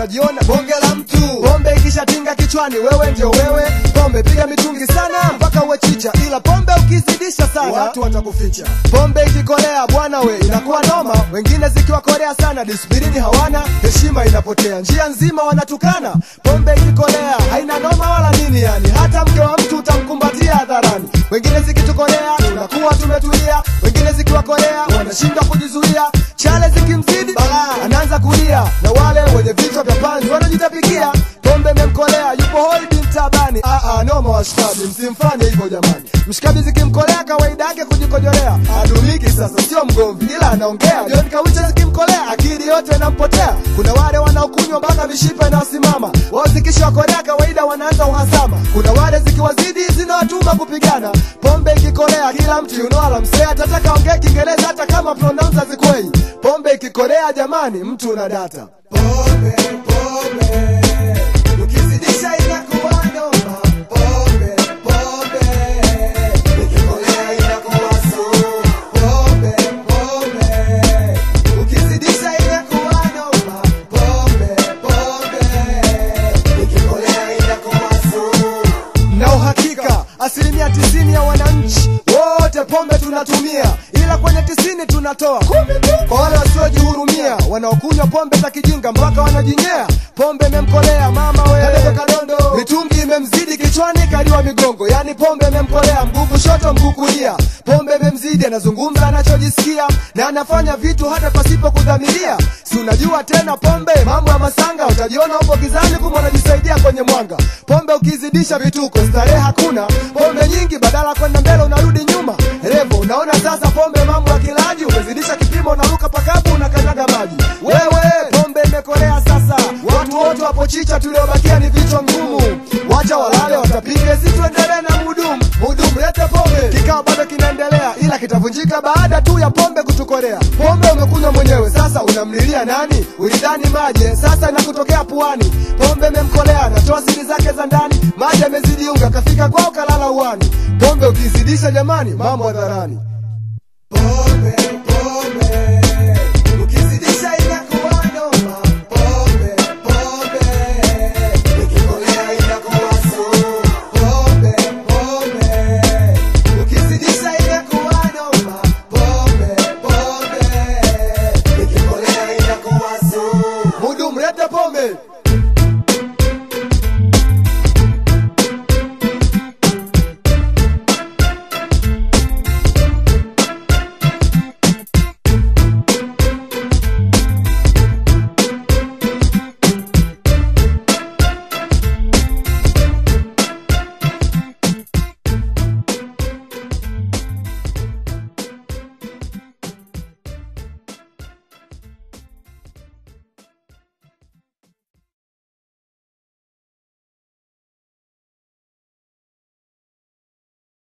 utajiona bonge la mtu. Pombe ikishatinga kichwani, wewe ndio wewe. Pombe piga mitungi sana mpaka uwe chicha, ila pombe ukizidisha sana watu watakuficha. Pombe ikikolea bwana we inakuwa noma, wengine zikiwakolea sana disiplini hawana, heshima inapotea, njia nzima wanatukana. Pombe ikikolea haina noma wala nini, yani hata mke wa mtu utamkumbatia hadharani. Wengine zikitukolea tunakuwa tumetulia, wengine zikiwakolea wanashindwa kujizuia. Chale zikimzidi balaa anaanza kulia, na wale wenye vichwa vya panzi wanajitapikia. Pombe imemkolea yupo holding tabani. Ah, ah, noma washikaji, msimfanye hivyo jamani. Mshikaji zikimkolea kawaida yake kujikojolea, adumiki sasa, sio mgomvi ila anaongea. John Kawicha zikimkolea akili yote inampotea. Kuna wale wanaokunywa mpaka mishipa inawasimama, wao zikishakolea kawaida wanaanza uhasama. Kuna wale zikiwazidi zinawatuma kupigana. Pombe ikikolea kila mtu yunoala msee atataka ongea Kiingereza hata kama pronouns hazikwei. Pombe ikikolea jamani, mtu una data. Pombe, pombe, ukizidisha inakuwa noma. Pombe, pombe, ikikolea inakuwa sumu. Pombe, pombe, ukizidisha inakuwa noma. Pombe, pombe, ikikolea inakuwa sumu na uhakika asilimia tisini ya wananchi wote pombe tunatumia, ila kwenye tisini tunatoa kumi tu kwa wale wasiojihurumia, wanaokunywa pombe za kijinga mpaka wanajinyea. Pombe imemkolea mama we Kadebe kadondo, mitungi imemzidi kichwani, kaliwa migongo, yani pombe imemkolea mguu kushoto, mguu kulia. Pombe imemzidi, anazungumza anachojisikia na anafanya vitu hata pasipo kudhamiria. Si unajua tena pombe, mambo ya masanga, utajiona upo gizani, kumbe unajisaidia kwenye mwanga. Pombe ukizidisha vituko, starehe hakuna. Pombe nyingi, badala kwenda mbele unarudi nyuma. Revo, unaona sasa pombe mambo ya kilaji, umezidisha kipimo, unaruka pakapu, unakanyaga maji. Wewe pombe imekolea sasa, watu wote wapo chicha, tuliobakia ni vichwa ngumu. Wacha walale, watapiga, si tuendelee na mudumu. Mudumu, lete pombe. Kikao bado kinaendelea, ila kitavunjika baada tu ya pombe kutukolea. Pombe umekunywa mwenyewe, sasa unamlilia nani? Ulidhani maji, sasa inakutokea puani. Pombe imemkolea, anatoa siri zake za ndani, maji yamezidi unga, kafika kwao kalala uani. Pombe ukizidisha jamani, mambo hadharani. Pombe, pombe,